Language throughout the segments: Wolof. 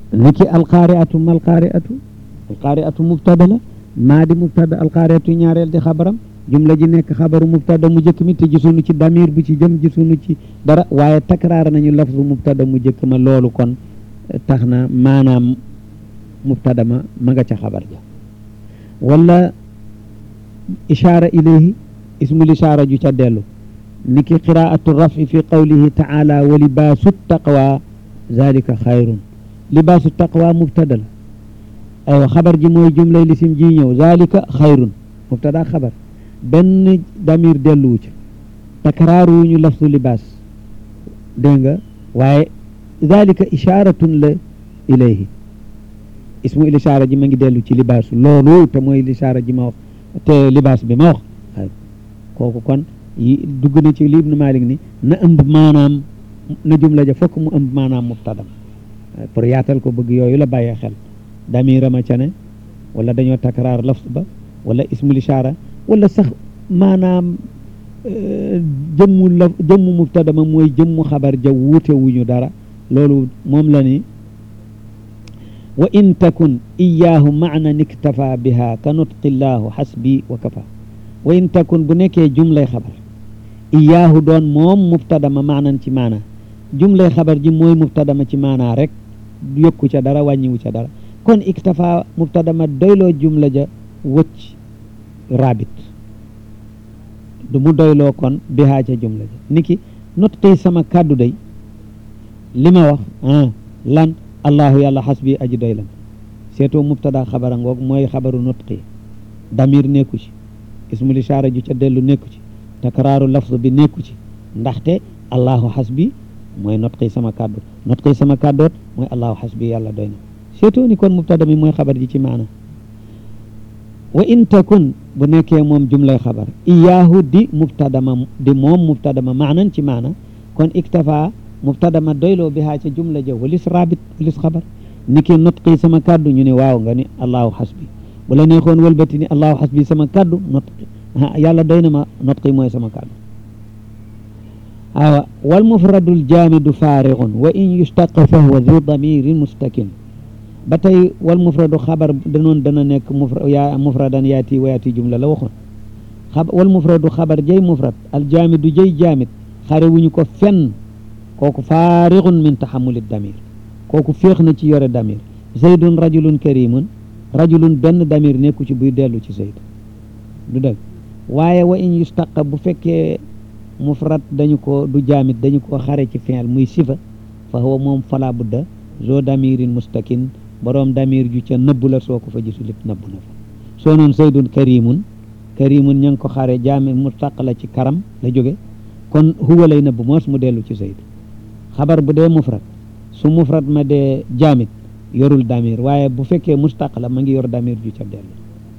niki alqaariatu ma alqaariatu alqaariatu mubtada la maa di mubtada alqaariatu ñaareel di xabaram jumla ji nekk xabaru mubtada mu jëkk mi te gisunu ci damir bu ci jëm gisunu ci dara waaye takraar nañu lafzu mubtada mu jëkk ma loolu kon tax na maanaam mubtada ma ma nga ca xabar ja wala ishaara ilayhi ismul ishaara ju ca dellu niki qiraatu rafi fi qawlihi taala wa libaasu taqwa zalika xayrun libaasu taqwa mubtada la aywa xabar ji mooy jumlay lisim ji ñëw zalika xayrun mubtada xabar benn damir delluwu ci takraaru ñu lafsu libaas dégg nga waaye zalika isharatun la ilayhi ismu il ishaara ji ma ngi dellu ci libaasu loolu te mooy ishaara ji ma wax te libaas bi ma wax kooku kon yi dugg na ci li ibnu malik ni na ëmb maanaam na jumla ja fokk mu ëmb maanaam mubtadam pour yaatal ko bëgg yooyu la bàyyee xel damirama ca ne wala dañoo takraar lafs ba wala ismul ishaara wala sax maanaam jëmmu la jëmmu mubtadama mooy jëmmu xabar ja wuute wuñu dara loolu moom la ni wa in takun iyaahu maanan iktafa biha ka nutqillaahu xasbi wa kafa wa in takun bu nekkee jumlay xabar iyaahu doon moom mubtadama maanan ci maana jumlay xabar ji mooy mubtadama ci maana rek yokku ca dara wàññiwu ca dara kon iktafa mubtadama doyloo jumla ja wëcc rabit du mu doyloo kon bihaa ca jumla ja niki nutqi sama kàddu day li ma wax ah lan allahu yàlla xasbi aji doy lam seetoo mubtada xabara ngoog mooy xabaru nutqi damir nekku ci ismul ishaara ju ca dellu nekku ci takraaru lafz bi nekku ci ndaxte allahu xasbi mooy nutqi sama kàddu nutqi sama kàddoot mooy allahu xasbi yàlla doy na seetoo ni kon mubtada mi mooy xabar ji ci maana wa in takun bu nekkee moom jumlay xabar iyaahu di mubtadama di moom mubtadama maanan ci maana kon iktafa mubtadama doyloo bihaa ca jumla ja walis rabit walis xabar ni ki nutqi sama kaddu ñu ne waaw nga ni allahu xasbi bu la neexoon wëlbati ni allahu xasbi sama kaddu nutqi yàlla doy na ma nutqi mooy sama kaddu awa wal mufradul jaamidu faarigun wa in yustaqa fa huwa du damirin mustakin ba tey wal mufradu xabar danoon dana nekk mufra yaa mufradan yaati wa yaati jumla la waxoon xab wal mufradu xabar jay mufrad al jaamidu jay jaamid xare wuñu ko fenn kooku faarixun min taxamuli damir kooku féex na ci yore damir zaydun rajulun karimun rajulun benn damir nekku ci buy dellu ci zayd du dëgg waaye wa in yustaqa bu fekkee mufrad dañu ko du jaamid dañu ko xare ci fi'l muy sifa fa huwa moom fala budda zo damirin mustakin boroom damir ju ca nëbbu la soo ko fa gisul lépp nëbbu na fa soo noon zaydun karimun karimun ña ngi ko xare jaamid mustaq la ci karam la jóge kon huwa lay nëbbu moos mu dellu ci zayd xabar bu dee mufrad su mufrad ma dee jaamit yorul damir waaye bu fekkee mustaq la ma ngi yor damir ju ca dellu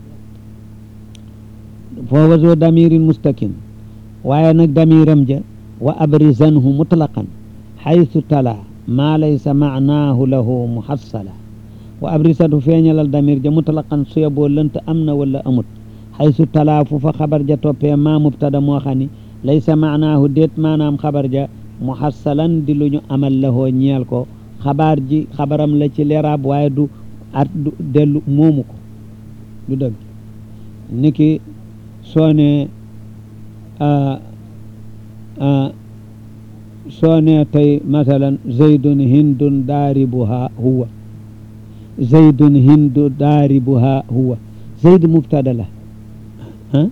foofa zo damirin mustakin waaye nag damiram ja wa abrizanhu mutlaqan xaytu tala maa laysa maanaahu lahu muhassala wa abrizanhu feeñalal damir ja mutlaqan suya boo lënt am na wala amut xaytu tala fu fa xabar ja toppee maa mubtada moo xam ni laysa maanaahu déet maanaam xabar ja muhassalan di lu ñu amal lahoo ñeel ko xabaar ji xabaram la ci leeraab waaye du at du dellu moomu ko du dëgg niki soo ne soo ne tey masalan zaydun hindun daaribuha huwa zaydun hindu daaribuha huwa zayd mubtada la ah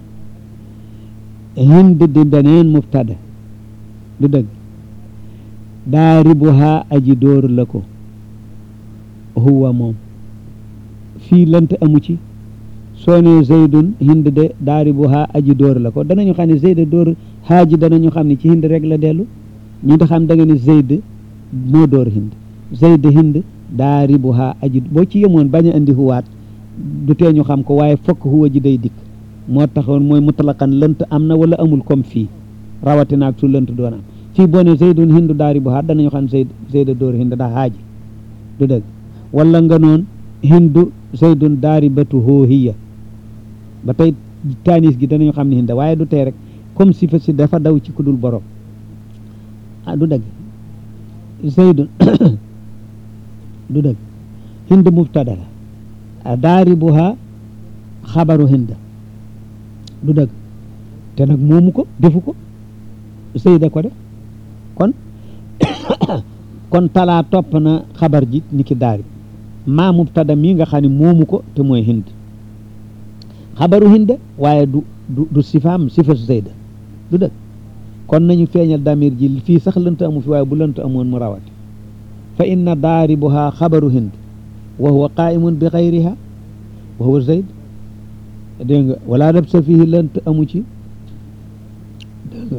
hind di beneen mubtada du dëgg daaribuha aji dóor la ko huwa moom fii lant amu ci soo ne zaydun hind de daaribuha aji dóor la ko danañu xam ne zayd dóor haaji danañu xam ne ci hind rek la dellu ñu da xam da nga ne zayd moo dóor hind zayd hind daaribuha aji boo ci yemoon bañ a andi huwaat du tee ñu xam ko waaye fokk huwa ji day dikk moo taxoon mooy mutlaqan lënt am na wala amul comme fii rawatina ak su lënt doon am fii boo ne zaydun hindu daari bu haat danañu xam zayd zayda dóor hind ndax haaji du dëgg wala nga noon hindu zaydun daari batu hoohiya ba tey taanis gi danañu xam ne hinda waaye du tey rek comme si fa si dafa daw ci kudul borom ah du dëgg zaydun du dëgg hind mubtada la daaribuha xabaru hind du dëgg te nag moomu ko defu ko Zeyda ko def kon kon talaa topp na xabar ji ni ki daarib maa mubtada mii nga xam ne moomu ko te mooy hind xabaru hind waaye du du du sifaam sifa Zeyda du dëgg kon nañu feeñal damir ji fii sax lënt amu fi waaye bu lënt amoon mu rawati fa inna daaribuha xabaru hind wa huwa qaimun bi xayriha wa huwa zayd dégg nga wala labsa fihi lënt amu ci dégg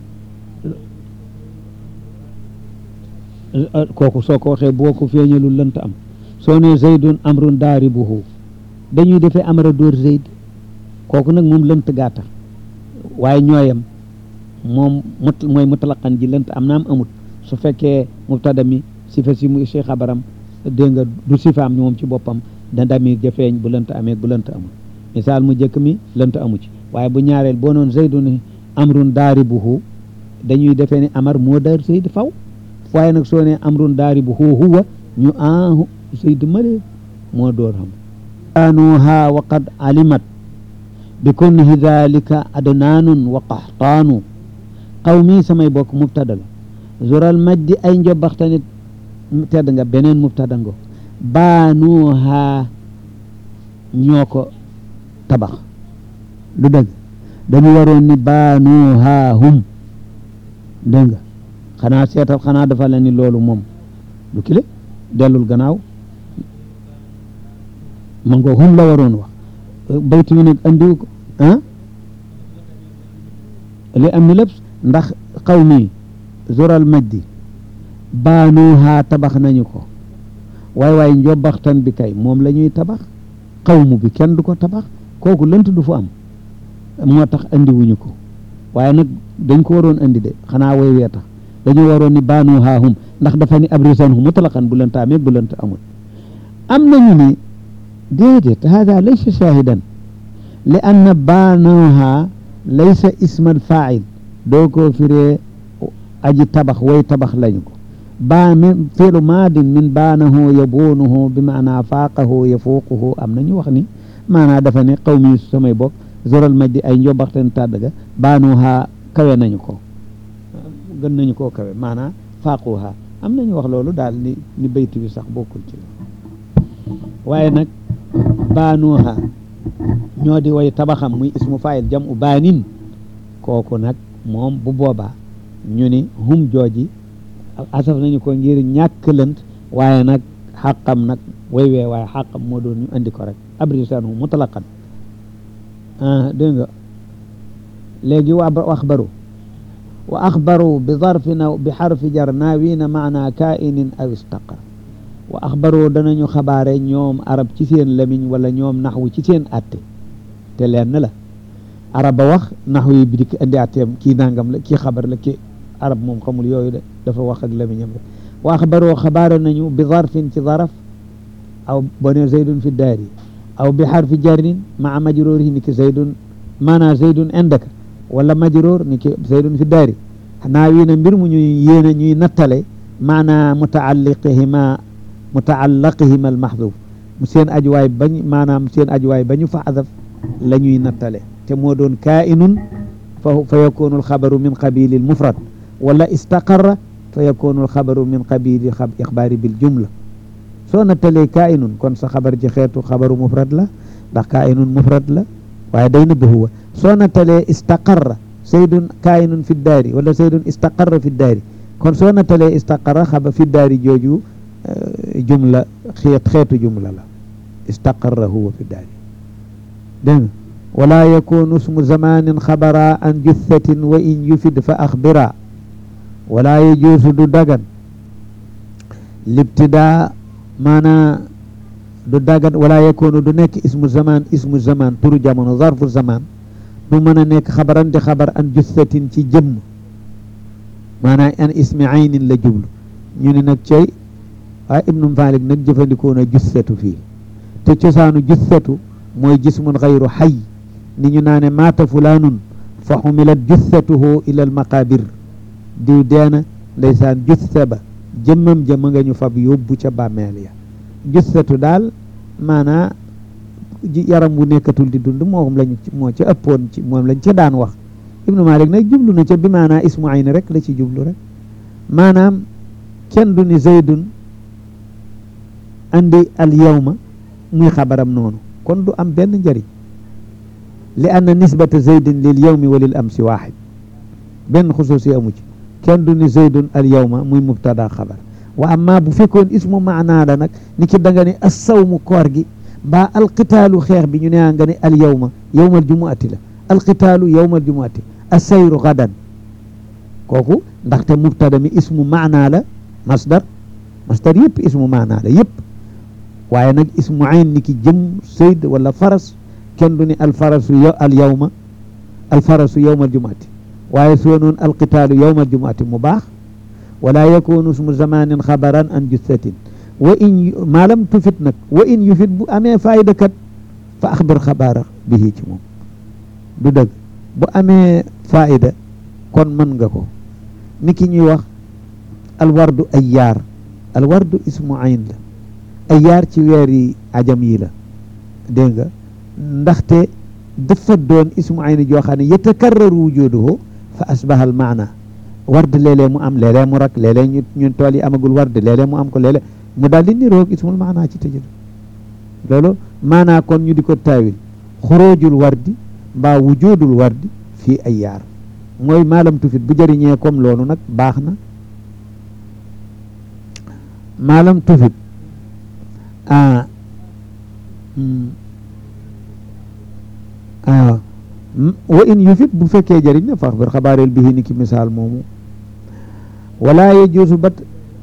nga kooku soo ko waxee boo ko feeñalul lënt am soo ne zaydun amrun daaribuhu dañuy defee amara dóor zayd kooku nag moom lënt gàtta waaye ñooyam moom mut mooy mutlaqan ji lënt am naam amut su fekkee mubtada mi sifa si mu si xabaram dégg nga du sifaam ni moom ci boppam da damir ja feeñ bu lënt amee bu lënt amul misaal mu jëkk mi lënt amu ci waaye bu ñaareel boo noon zaydun amrun daaribuhu dañuy defee ni amar moo daar zayd faw waaye nag soo ne amrun daaribuhu huwa ñu aahu zayd male moo door xam anuha wa qad alimat bi kunhi dalika adnaanun wa qaxtaanu qawmi samay bokk mubtada la zural majdi ay njobaxtanit tedd nga beneen mubtada ngo baanuha ñoo ko tabax lu dëgg dañu waroon ni baanuha hum dégg nga xanaa seetal xanaa dafa la ni loolu moom du kile dellul gannaaw ma ngo hum la waroon wax baytu mi nag andiwu ko ah li am ni lépp ndax xaw mi zoral majdi baanuha tabax nañu ko waay waay njobaxtan bi kay moom la ñuy tabax xawmu bi kenn du ko tabax kooku lënt du fu am moo tax andiwuñu ko waaye nag dañ ko waroon andi de xanaa way wee tax dañu waroon ni baanuha hum ndax dafa ni abrisan hu mutlaqan bu lënt amee bu lënt amul am nañu ni déedéet hada laysa shahidan li anna baanuha laysa ismal fail doo ko firee aji tabax way tabax lañu ko baa min fiilu maadin min baanahu yabuunuhu bi maanaa faaqahu yafuuquhu am na ñu wax ni maanaa dafa ne xaw mi samay bokk zoral majdi ay njobaxten tàdd ga baanuha kawe nañu ko gën nañu koo kawe maanaa faaquha am nañu wax loolu daal ni ni bayti bi sax bokkul ci waaye nag baanuha ñoo di way tabaxam muy ismu faayil jam u baanin kooku nag moom bu boobaa ñu ni hum jooji asaf nañu ko ngir ñàkk lënt waaye nag xàqam nag way wee waaye xàqam moo doon ñu andi ko rek abrisaanu mutlaqan ah dégg nga léegi wa axbaru wa axbaru bi zarfin aw bi xarfi jar naawina maana kainin aw istaqar wa axbaru danañu xabaare ñoom arab ci seen lamiñ wala ñoom naxwu ci seen atte te leen la arab ba wax naxwu yi bi dikk andi atteem kii nangam la kii xabar la kii arab moom xamul yooyu de dafa wax ak lamiñam rek wa axbaroo xabaare nañu bi zarfin ci zaraf aw bone zaydun fi daari aw bi xarfi jarrin maa majroorihi ni ki zaydun maanaa zaydun indaka wala majroor ni ki zaydun fi daari naa wii na mbir mu ñuy yéene ñuy nattale maanaa mutaalliqihima mutaallaqihima almahduf mu seen ajuwaay bañ maanaam seen ajuwaay ba ñu fa adaf la ñuy nattale te moo doon kainun fa fa yakunu alxabaru min qabili almufrad wala istaqarra fa yakunu alxabaru min qabili ixbaari bil jumla soo nattalee kainun kon sa xabar ji xeetu xabaru mufrad la ndax kainun mufrad la waaye day nëbb huwa soo nattalee istaqarra saydun kainun fi daari wala saydun istaqarra fi daari kon soo nattalee istaqarra xaba fi daari jooju jumla xeet xeetu jumla la istaqarra huwa fi daari dégg nga wala yakunu ismu zamanin xabara an juthatin wa in yufid fa axbira wala yajuusu du dagan libtidaa maanaa du dagan wala yakunu du nekk ismu zaman ismu zaman turu jamono zarfu zaman du mën a nekk xabaran di xabar an juthatin ci jëmm maanaa an ismi aynin la jublu ñu ne nag cey waaye ibnu Malik nag jëfandikoo na jussatu fii te cosaanu jussatu mooy jismun xayru xay ni ñu naane maata fulaanun fa xumilat jussatuhu ila al maqabir diw deena ndeysaan jussa ba jëmmam jëmm nga ñu fab yóbbu ca bàmmeel ya jussatu daal maanaa yaram bu nekkatul di dund moom lañ moo ca ëppoon ci moom lañ ca daan wax ibnu malik nag jublu na ca bi maanaa ismu ayni rek la ci jublu rek maanaam kenn du ni zaydun andi al yawma muy xabaram noonu kon du am benn njëriñ li anna nisbata zaydin lil yawmi wa lil amsi waaxid benn xusuusi amu ci kenn du ni zaydun al yawma muy mubtada xabar wa amma bu fekkoon ismu maanaa la nag ni ki da nga ne assawmu koor gi mbaa alqitaalu xeex bi ñu ne nga ne al yawma yawmal jumuati la alqitaalu yawmal jumuati assayru gadan kooku ndaxte mubtada mi ismu maanaa la masdar masdar yëpp ismu maanaa la yëpp waaye nag ismu ayn ni ki jëm sayd wala faras kenn du ni alfarasu yo al yawma alfarasu yawmal jumuati waaye soo noon alqitaalu yawmal jumuati mu baax wala yakunu ismu zamanin xabaran an jussatin wa in maa lam tufit nag wa in yufit bu amee fayda kat fa axbir xabaara bihi ci moom du dëgg bu amee fayda kon mën nga ko ni ki ñuy wax alwardu ayyaar alwardu ismu ayn la ayyaar ci weer yi ajam yi la dégg nga ndaxte dafa doon ismu ayn joo xam ne yatakarraru wujuduhu fa asbaha al maana ward léeg-léeg mu am léeg-léeg mu rak léeg-léeg ñu ñun tool yi amagul ward léeg-léeg mu am ko léeg-léeg mu daal di niroog ismul maanaa ci tëjël loolu maanaa kon ñu di ko taawil xuroojul wardi mbaa wujudul wardi fii ay yaar mooy maalam tufit bu jëriñee comme loolu nag baax na maalam tufit ah ah wa in yufit bu fekkee jëriñ na fax bir xabaareel bihi ni ki misaal moomu wala yajuusu bat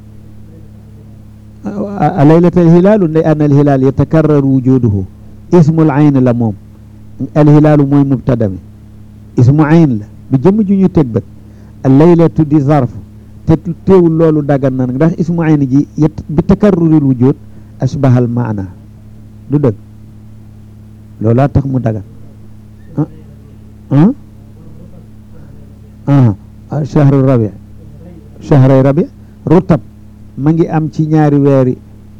laylat alhilaalu li anna alhilaal yatakarrar wujuduhu ismul ayn la moom alhilaalu mooy mubtada mi ismu ayn la bi jëmm ju ñu teg bët allaylatu di zarf te teewul loolu dagan na nag ndax ismu ayn ji bi takarruril wujud asbahal maana du dëgg loolaa tax mu dagan ah ah shahru rabi shahray rabi rutab ma ngi am ci ñaari weeri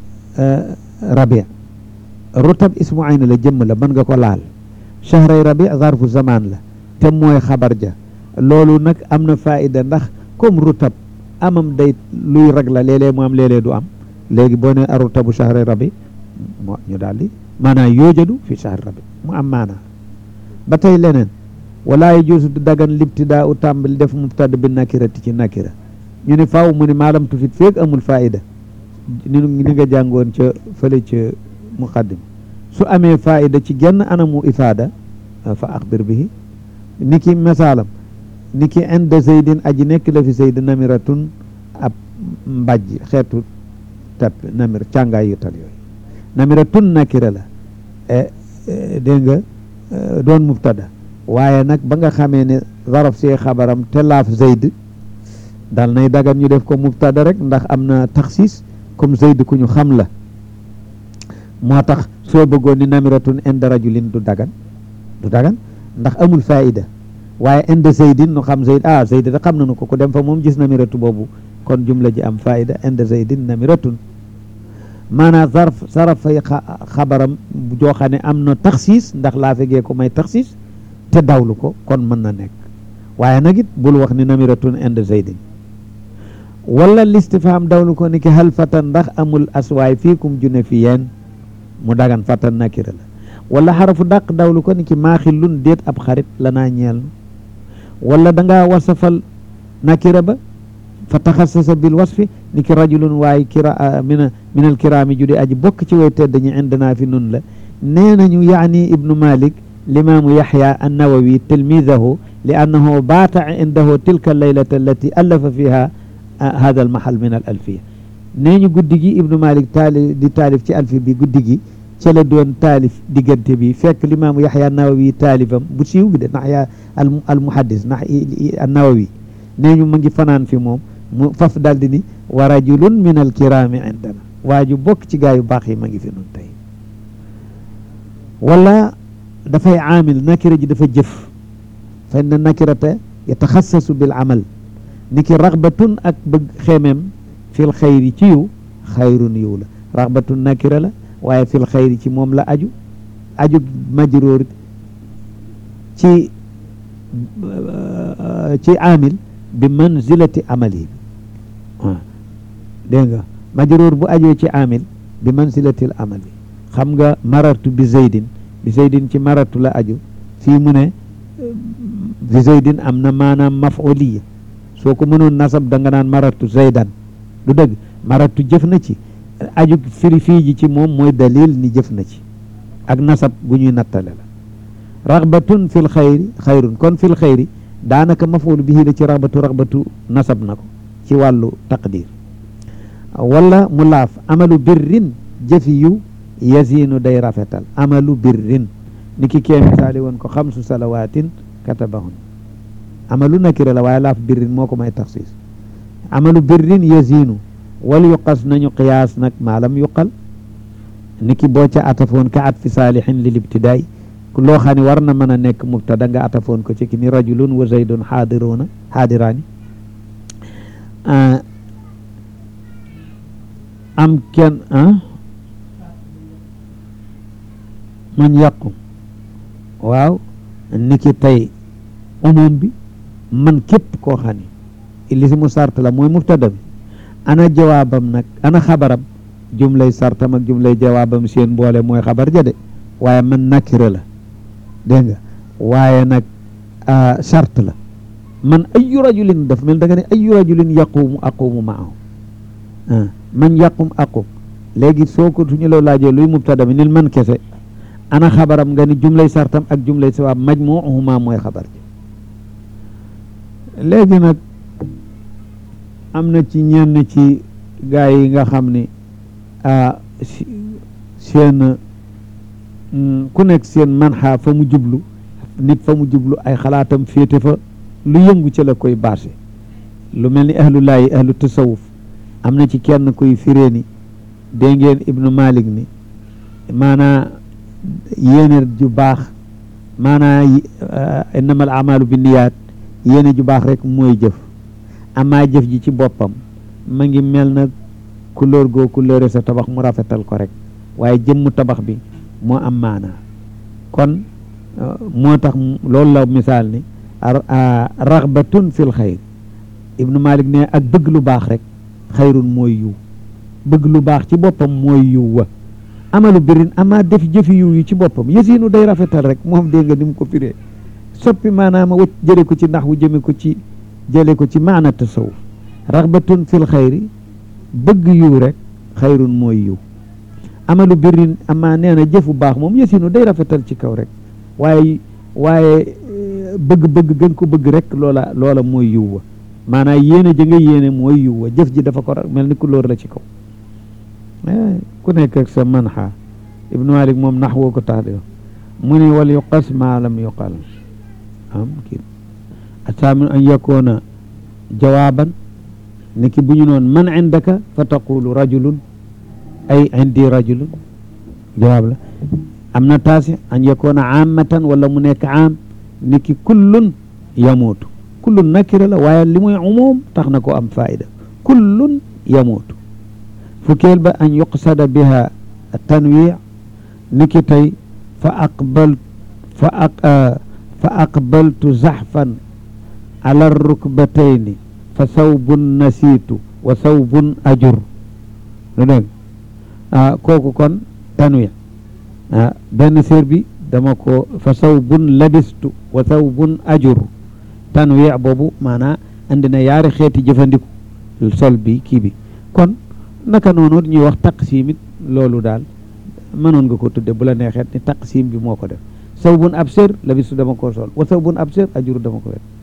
rabi rutab ismu ayn la jëmm la mën nga ko laal shahray rabi zarfu zaman la te mooy xabar ja loolu nag am na faida ndax comme rutab amam day luy rag la léeg-léeg mu am léeg-léeg du am léegi boo ne arutabu shahray rabi moo ñu daal di maanaa yoojadu fi shahri rabi mu am maanaa ba tey leneen wala yajuusu du dagan libtidaa u tàmbali def mubtada bi nakirati ci nakira ñu ne faaw mu ne maalam tufit feeg amul faida ni ni nga jàngoon ca fële ca muqaddim su amee faida ci genn anamu ifaada fa axbir bihi ni ki misaalam ni ki inda zaydin aji nekk la fi zayd namiratun ab mbajj xeetu tapp namir càngaay yu tal yooyu namiratun nakira la dégg nga doon mubtada waaye nag ba nga xamee ne zaraf see xabaram te laaf zayd dal nay dagan ñu def ko mubtada rek ndax am na taxsis comme zayd ku ñu xam la moo tax soo bëggoon ni namiratun inda rajulin du dagan du dagan ndax amul faida waaye inda zaydin nu xam zayd ah zayd da xam nañu ko ku dem fa moom gis namiratu boobu kon jumla ji am faida inda zaydin namiratun maanaam zarf saraf fay xabaram joo xam ne am na taxsis ndax laa fegee ko may taxsis te dawlu ko kon mën na nekk waaye nag it bul wax ni namiratun inda zaydin wala listifham dawlu ko ni ki hal fatan ndax amul aswaay fiikum june fi yeen mu dagan fatan nakira la wala xarafu dàq dawlu ko ni ki maaxillun déet ab xarit lanaa ñeel wala da ngaa wasafal nakira ba fa taxassasa bil wasfi ni ki rajulun waaye kira mina min al kiraami ju di aji bokk ci way tedd ñi indana fi nun la nee nañu yaani ibnu malik limaamu yaxya annawawi tilmidahu li annahu baata indahu tilka allaylata allati allafa fiha hada al mahal min al alfiya nee ñu guddi gi ibnu malik taalif di taalif ci alfi bi guddi gi ca la doon taalif diggante bi fekk limaamu yaxya annawawi taalifam bu siiw bi de nax yaa al muhaddis nax annawawi nee ñu ma ngi fanaan fi moom mu faf daldi ni wa rajulun min al kirami indana waa ju bokk ci gaa yu baax yi ma ngi fi nun tey wala dafay aamil nakira ji dafa jëf fa inna nakirata yataxassasu bil amal ni ki raxbatun ak bëgg xeemem fil xayri ci yiw xayrun yiw la raxbatu nakira la waaye fil xayri ci moom la aju aju majruur ci ci amil bi manzilati amali waaw dégg nga majruur bu ajoo ci amil bi manzilatil amali xam nga marartu bi zeydin bi zeydin ci marartu la aju fii mu ne bi zeydin am na maanaam mafuliya soo ko mënoon nasab da nga naan marartu zeydan du dëgg marartu jëf na ci aju firi fii ji ci moom mooy dalil ni jëf na ci ak nasab gu ñuy nattale la raxbatun fil xayri xayrun kon fil xayri daanaka mafoolu bihi la ci raxbatu raxbatu nasab na ko ci wàllu taqdir wala mu laaf amalu birrin jëfi yu yasiinu day rafetal amalu birrin ni ki kee misaali woon ko xamsu salawaatin katabahun amalu nakira la waaye laaf birrin moo ko may taxsiis amalu birrin yasiinu wal yuqas nañu qiyaas nag maalam yuqal ni ki boo ca atafoon ka at fi saalihin lil ibtidaay loo xam ne war na mën a nekk mubtada nga atafoon ko ci ki ni rajulun wa zaydun xaadiruuna xaadiraani am kenn man yàqu waaw ni ki tey umum bi man képp koo xam ne li si mu sart la mooy mubtada bi ana jawaabam nag ana xabaram jumlay sartam ak jumlay jawaabam seen mboole mooy xabar ja de waaye man nakira la dégg nga waaye nag sart la man ayu rajulin daf mel da nga ne ayu rajulin yaqumu aqumu maahu man yaqum aqum léegi soo ko suñu la laajee luy mubtada bi nil man kese ana xabaram nga ni jumlay sartam ak jumlay sawaab majmuuhuma mooy xabar ji léegi nag am na ci ñenn ci gaa yi nga xam ni seen ku nekk seen manxaa fa mu jublu nit fa mu jublu ay xalaatam féete fa lu yëngu ci la koy baase lu mel ni ahlullaahi ahlu tasawuf am na ci kenn kuy firee ni dégg ngeen ibnu malik ni maanaa yéene ju baax maanaa innamal amalu bi niyaat yéene ju baax rek mooy jëf amaa jëf ji ci boppam ma ngi mel na couleur goo couleur sa tabax mu rafetal ko rek waaye jëmmu tabax bi moo am maanaa kon moo tax loolu la misaal ni raxbatun fil xayr ibnu malik ne ak bëgg lu baax rek xayrun mooy yiw bëgg lu baax ci boppam mooy yiw wa amalu birin ama def jëfi yiw yi ci boppam yësiinu day rafetal rek moom dégg nga ni mu ko firee soppi maanaam wëcc jële ko ci ndax wu jëme ko ci jële ko ci maana tasawuf raxbatun fil xayri bëgg yiw rek xayrun mooy yiw amalu birin ama nee na jëfu baax moom yësiinu day rafetal ci kaw rek waaye waaye bëgg-bëgg gën ko bëgg rek loola loola mooy yiw wa maanaam yéene ja nga yéene mooy yiw wa jëf ji dafa ko mel ni couleur la ci kaw ku nekk ak sa manxa ibnu malik moom nax woo ko tax di mu ne wal yuqas maa lam yuqal am kii asaamin an yakoona jawaaban ni ki bu ñu noon man indaka fa taqulu rajulun ay indi rajulun jawaab la am na taasi an yakoona aamatan wala mu nekk aam ni ki kullun yamuutu kullun nakira la waaye li muy umum tax na ko am faida kullun yamuutu fukkeel ba an yuqsada biha tanwi ni ki tey fa aqbal fa aq fa aqbaltu zaxfan ala rukbatayni fa sawbun nasiitu wa sawbun ajur lu dégg kooku kon tanwi benn séer bi dama ko fa sawbun labistu wa sawbun ajur tanwi boobu maanaa andi na yaari xeeti jëfandiku sol bi kii bi kon naka noonu ñuy wax taqsim it loolu daal mënoon nga ko tudde bu la neexeet ni taqsim bi moo ko def sawbun absir labistu dama ko sol wa sawbun absir ajur dama ko wet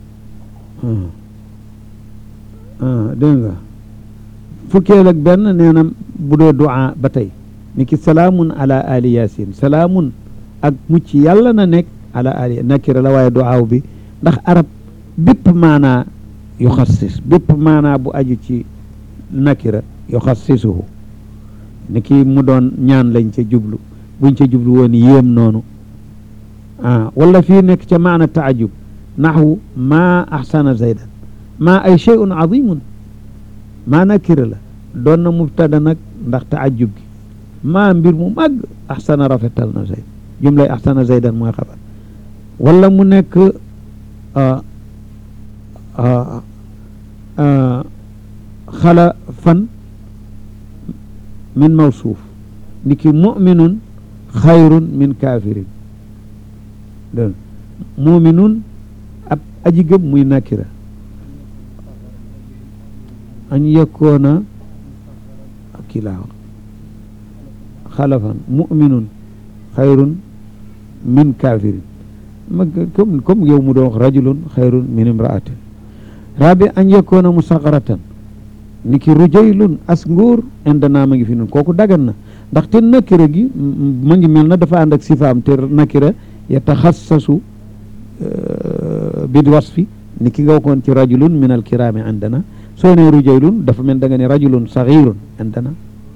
dégg nga fukkeel ak benn nee na bu dee du'a ba tey ni ki salaamun ala ali yasin salaamun ak mucc yàlla na nekk ala ali nakira la waaye du'aaw bi ndax arab bépp maanaa yu xassis bépp maanaa bu aju ci nakira yu xassisuhu ni ki mu doon ñaan lañ ca jublu buñ ca jublu woon yéem noonu ah wala fii nekk ca maana taajub naxwu maa axsana zaydan maa ay cheyun azimun maa nakira la doon na mubtada nag ndax taajub gi maa mbir mu màgg axsana rafetal na zayd jumlay axsana zaydan mooy xabar wala mu nekk xala fan min mawsuuf niki muminun xayrun min kaafirin dégg muminun ab aji gëm muy nakira an yakkoona kii laa wax xalafan muminun xayrun min kaafirin ma comme comme yow mu doon wax rajulun xayrun min imraatin rabi an yakkoona musaxaratan ni ki rujaylun as nguur indana ma ngi fi nun kooku dagan na ndaxte nakira gi ma ngi mel na dafa ànd ak sifaam te nakira yataxassasu bil wasfi ni ki nga waxoon ci rajulun min al kiraami indana soo ne rujaylun dafa mel da nga ne rajulun saxirun indana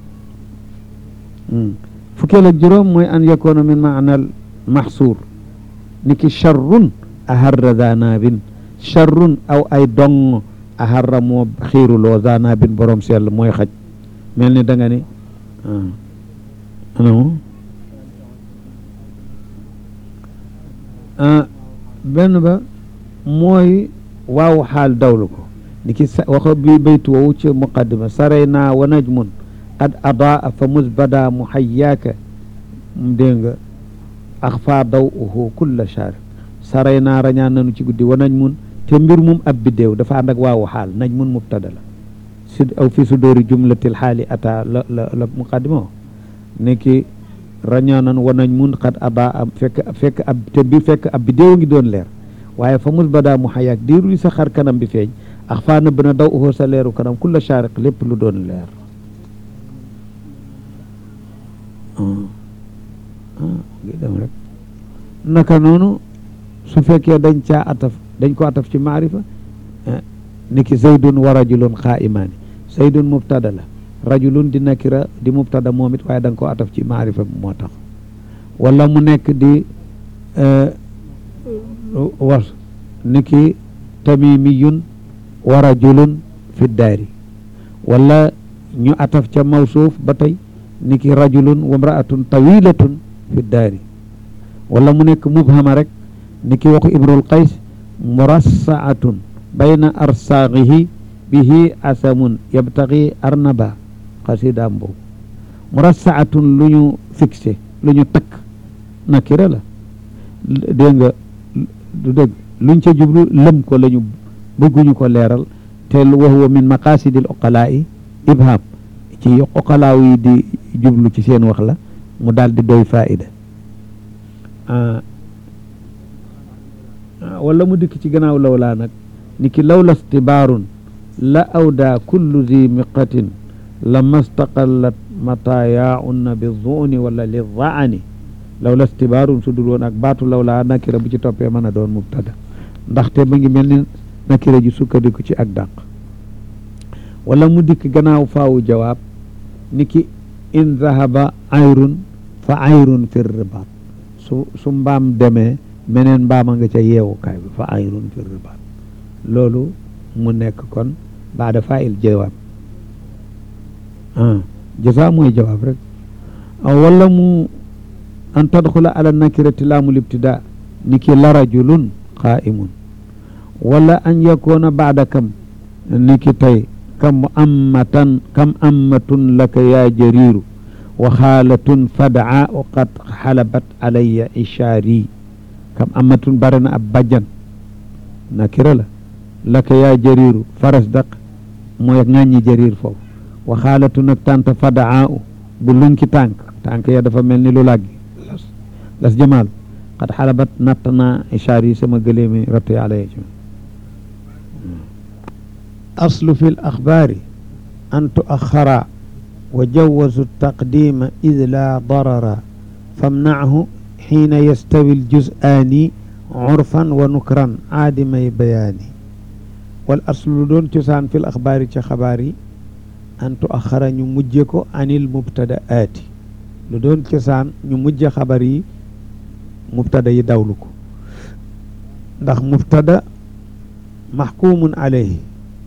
fukkeel ak juróom mooy an yakoona min maanal maxsuur ni ki charrun aharra zanabin charrun aw ay dong aharra moo xiiruloo zanabin borom sell mooy xaj mel ni da nga ni ano benn ba mooy waaw xaal dawlu ko ni ki waxa bi baytu woowu ci muqaddima saray naa wa najmun qad adaa fa musbada muhayyaaka dégg nga axfa daw uhu kulla shaar saray naa rañaan nanu ci guddi wa najmun te mbir mum ab biddéew dafa ànd ak waawu xaal najmun mubtada la si aw fi su dóori jumlatil xaali ata la la la muqaddima wo ni ki rañaanan wa najmun qad adaa am fekk fekk ab te bi fekk ab biddéew ngi doon leer waaye fa musbada muhayyaak diiru li sa xar kanam bi feeñ axfa nëbb na daw uhu sa leeru kanam kulla shaariq lépp lu doon leer ngi dem rek naka noonu su fekkee dañ caa ataf dañ ko ataf ci maarifa niki zaydun wa rajulun xaa'imaani zaydun mubtada la rajulun di nakira di mubtada moom it waaye da nga ko ataf ci maarifa moo tax wala mu nekk di was niki tamimiyun wa rajulun fi daari wala ñu ataf ca mawsuuf ba tey niki rajulun wa mraatun tawilatun fi daari wala mu nekk mubhama rek niki waxu imrul qays murassaatun bayna arsaaqihi bihi asamun yabtaqi arnaba xasidaam boobu murassaatun lu ñu fixé lu ñu takk nakira la dégg nga du dëgg luñ ca jublu lëm ko la ñu bëgguñu ko leeral te wa huwa min maqasidil uqalaa'i ibham ci uqalaaw yi di jublu ci seen wax la mu daal di doy faida wala mu dikk ci gannaaw lawlaa nag ni ki lawla stibaarun la awdaa kullu zi miqatin la mastaqallat matayaaunna bi zuuni wala li zaani lawla stibaarun su dul woon ak baatu lawlaa nakira bu ci toppee mën a doon mubtada ndaxte ba ngi mel ni nakira ji sukkandiku ci ak dàq wala mu dikk gannaaw faawu jawaab ni ki in zahaba ayrun fa ayrun fi ribaat su su mbaam demee meneen mbaama nga ca yeewukaay bi fa ayrun fi ribaat loolu mu nekk kon baada fail jawaab ah jasa mooy jawaab rek wala mu an tadxula ala nakirati laamul ibtida ni ki la rajulun qaimun wala an yakuna baada kam ni ki tey kam ammatan kam ammatun laka yaa jariiru wa xaalatun fadaa o qad xalabat alayya ishaari kam ammatun bare na ab bajjan nakira la laka yaa jariiru faras daq mooy ŋàññi jariir foofu wa xaalatun ak tanta fadaa u bu lunki tànk tànk ya dafa mel ni lu làggi las las jamaal qad xalabat natt naa ishaari sama gëleemi ratte alayya ci aslu fi l axbaari an tuaxara wa jawazu taqdima id laa darara famnachu xiina yastawi ljuz'aani curfan wa nukran aadimay bayaani wal aslu lu doon cosaan fi l axbaari ci xabaar yi an tuaxara ñu mujje ko anil mubtadaati lu doon cosaan ñu mujje xabar yi mubtada yi dawlu ko ndax mubtada maxkumun alayhi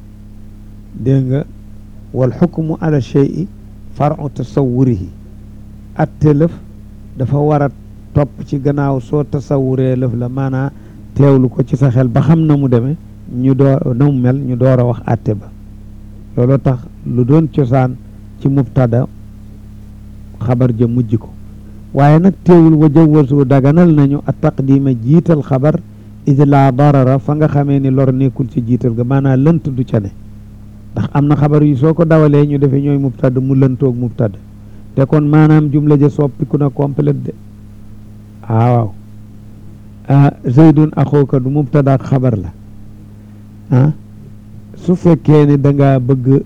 dégg nga wal xukmu ala cheyi faru tasawurihi atte lëf dafa war a topp ci gannaaw soo tasawuree lëf la maanaa teewlu ko ci sa xel ba xam na mu demee ñu door na mu mel ñu door a wax atte ba loolu tax lu doon cosaan ci mubtada xabar ja mujj ko waaye nag teewul wa jawasu daganal nañu a taqdima jiital xabar id laa darara fa nga xamee ni lor nekkul ci jiital ga maanaam lënt du ca ne ndax am na xabar yu soo ko dawalee ñu defee ñooy mubtada mu lëntoog mubtada te kon maanaam jumla ja soppiku na complète de ah waaw zeydun axooka du mubtada ak xabar la ah su fekkee ne da nga bëgg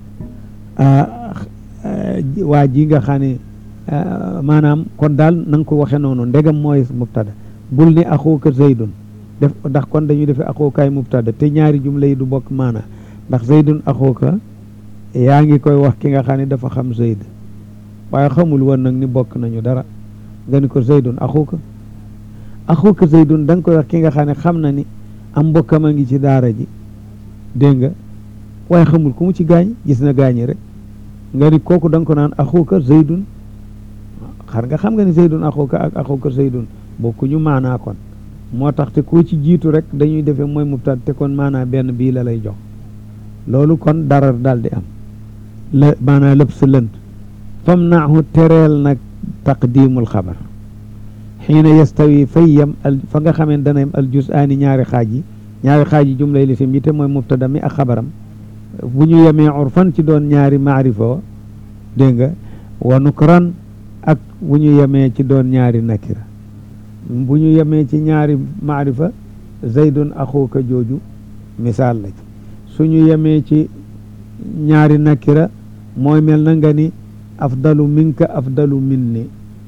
waa ji nga xam ne maanaam kon daal na nga ko waxe noonu ndegam mooy mubtada bul ni axooka zeydun def ndax kon dañuy defee axookaay mubtada te ñaari jumla yi du bokk maana ndax zeydun axooka yaa ngi koy wax ki nga xam ne dafa xam zeyd waaye xamul woon nag ni bokk nañu dara nga ni ko zeydun axooka axooka zeydun da nga koy wax ki nga xam ne xam na ni am mbokkam a ngi ci daara ji dégg nga waaye xamul ku mu ci gaañ gis na gaañi rek nga ni kooku da nga ko naan axuka zeydun xar nga xam nga ni zeydun axuka ak axuka zeydun bokkuñu maanaa kon moo tax te koo ci jiitu rek dañuy defee mooy mubtad te kon maanaa benn bii la lay jox loolu kon dara daal di am la maanaa lépp sa lënt fam naahu tereel nag taqdimul xabar xiina yastawi fay yem al fa nga xamee dana yem al jus aani ñaari xaaj yi ñaari xaaj yi jumlay lisim yi te mooy mubtada mi ak xabaram bu ñu yemee urfan ci doon ñaari maarifa wa dégg nga wa nukran ak bu ñu yemee ci doon ñaari nakira bu ñu yemee ci ñaari maarifa zaydun axuka jooju misaal la ci suñu yemee ci ñaari nakira mooy mel na nga ni afdalu minka afdalu minni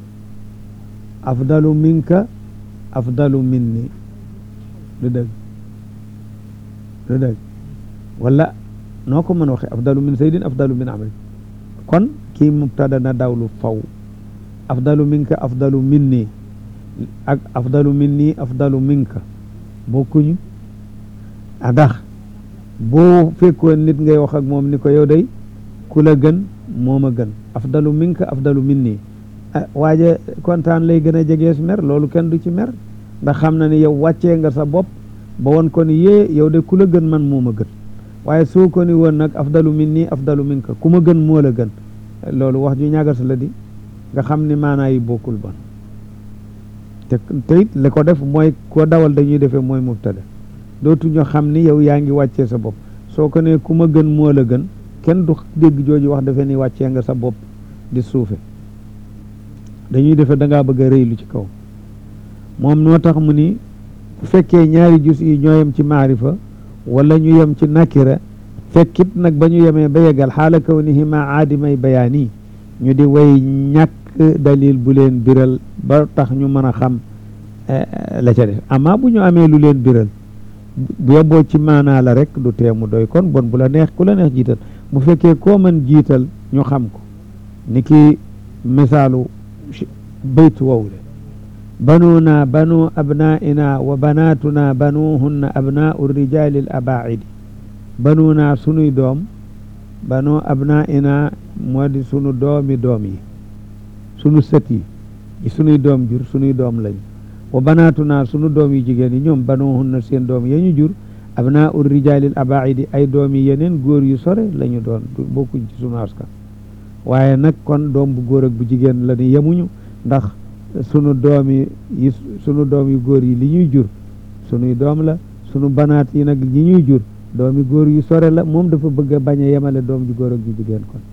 afdalu minka afdalu minni du dëgg du dëgg wala noo ko mën a waxee afdalu min saydin afdalu min amri kon kii mubtada na dawlu faw afdalu minka afdalu minni ak afdalu minni afdalu minka bokkuñu ndax boo fekkoon nit ngay wax ak moom ni ko yow day ku la gën moom a gën afdalu minka afdalu minni waaje kontaan lay gën a jegees mer loolu kenn du ci mer ndax xam na ni yow wàccee nga sa bopp ba woon ko ni yee yow de ku la gën man moo ma gën waaye soo ko ni woon nag afdalu minni afdalu minka ku ma gën moo la gën loolu wax ju ñagas la di nga xam ni maanaa yi bokkul bon te te it li ko def mooy ko dawal dañuy defee mooy mubtada dootu ñu xam ni yow yaa ngi wàccee sa bopp soo ko ne ku ma gën moo la gën kenn du dégg jooju wax defe ni wàccee nga sa bopp di suufe dañuy defe da ngaa bëgg a rëylu ci kaw moom noo tax mu ni bu fekkee ñaari jus yi ñoo yem ci maarifa wala ñu yem ci nakira fekkit nag ba ñu yemee ba yegal xaala kaw ni hima aadimay bayaani ñu di way ñàkk dalil bu leen biral ba tax ñu mën a xam la ca def amma bu ñu amee lu leen biral bu yeboo ci maanaa la rek du teemu doy kon bon bu la neex ku la neex jiital bu fekkee koo mën jiital ñu xam ko ni ki misaalu baytu wowle banuna banu abnaina wa banatuna banuhunna abnau rijali l abaidi banuna sunuy doom banu abnaina moo di sunu doomi doom yi sunu sët yi sunuy doom jur sunuy doom lañu wa banatuna sunu doom yi jigéen yi ñoom banuhunna seen doom ya ñu jur abnau rijali l abaidi ay doom yi yeneen góor yu sore la ñu doon bokkuñ ci sunu askan waaye nag kon doom bu góor ak bu jigéen la ni yemuñu ndax sunu doom yi yi sunu doom yu góor yi li ñuy jur sunuy doom la sunu banaat yi nag li ñuy jur doomi góor yu sore la moom dafa bëgg a bañ a yemale doom ju góor ak ju jigéen kon